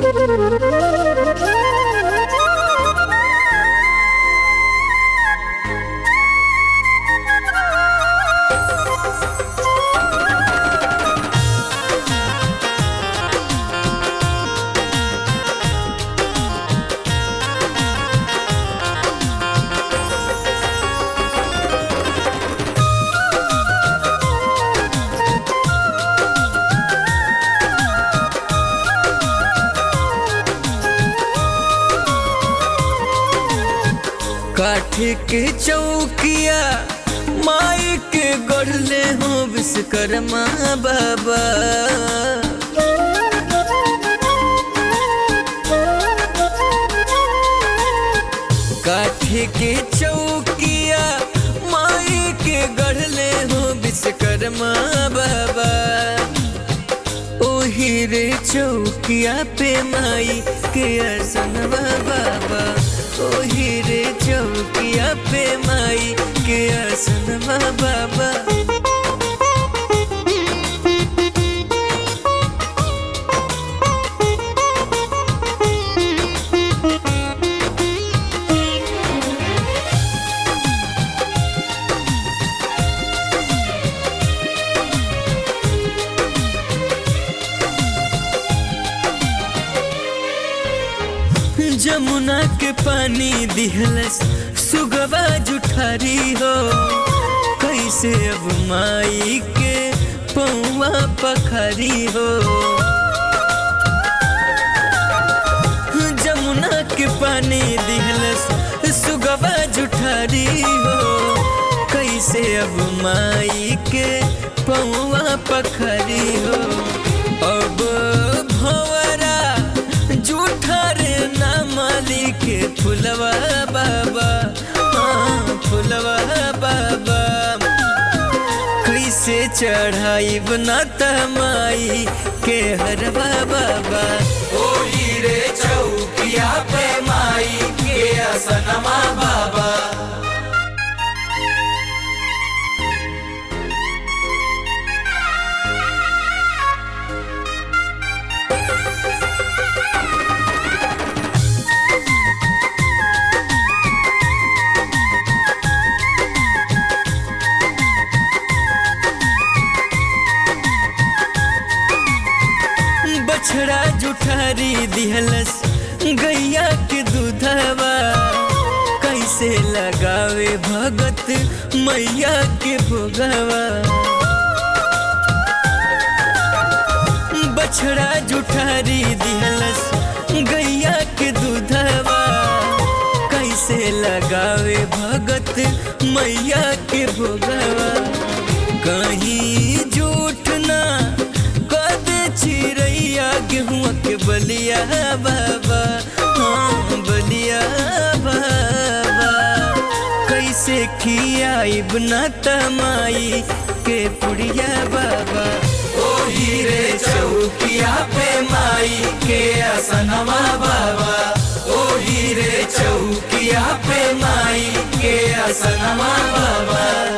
काठ के चौकिया माई के गढ़ले हो विश्वकर्मा बाबा काठ के चौकिया माई के गढ़ले हो विश्वकर्मा बाबा ओही रे चौकिया पे माई के असनवा बाबा ओही रे चौकिया पे माई के असनवा बाबा जमुना के पानी दिहलस सुगवा जुठारी हो कैसे अब माई के पौवा पखरी हो जमुना के पानी दिहलस सुगवा जुठारी हो कैसे अब माई के पौवा पखरी हो अब भंवरा जूठा रे ना माली के फुलवा बाबा हाँ फुलवा बाबा कैसे चढ़ाई बना तमाई के हरवा बाबा ओही रे चौकिया पे माई के असनमा बाबा बछड़ा जुठारी दिहलस गैया के दूधवा कैसे लगावे भगत मैया के भोगवा बछड़ा जुठारी दिहलस गैया के दूधवा कैसे लगावे भगत मैया के भोगवा कहीं झूठ ना कद चिड़ैया गेहुआ के बलिया बाबा हाँ बलिया बाबा कैसे खियाई बना तमाई के पुड़िया बाबा ओही रे चौकिया पे माई के असनमा बाबा ओही रे चौकिया पे माई के असनमा बाबा